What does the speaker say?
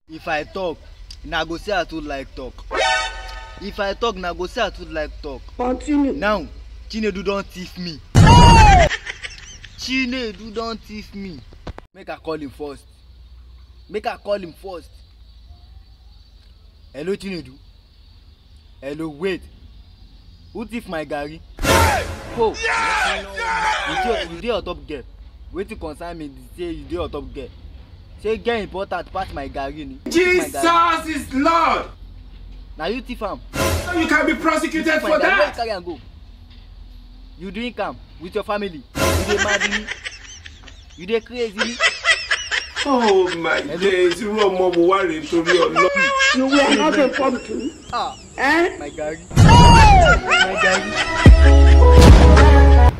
if i talk na go say i too like talk if i talk na go say i too like talk Continue. now chinedu don thief me chinedu don thief me make i call him first make i call him first hello chinedu hello wait who thief my garri ho you dey you dey on top girl wetin concern me be say you dey on top girl say girl important pass my garri ni Thief my garri. Jesus is Lord. na you thief am So you can be prosecuted Thief my for garri where you that. carry am go you drink am with your family you dey mad ni you dey crazy ni Oh my days, irú ọmọ wo wá rèé torí ọlọ́run. You were not informed too. ah Eh? my garri my garri.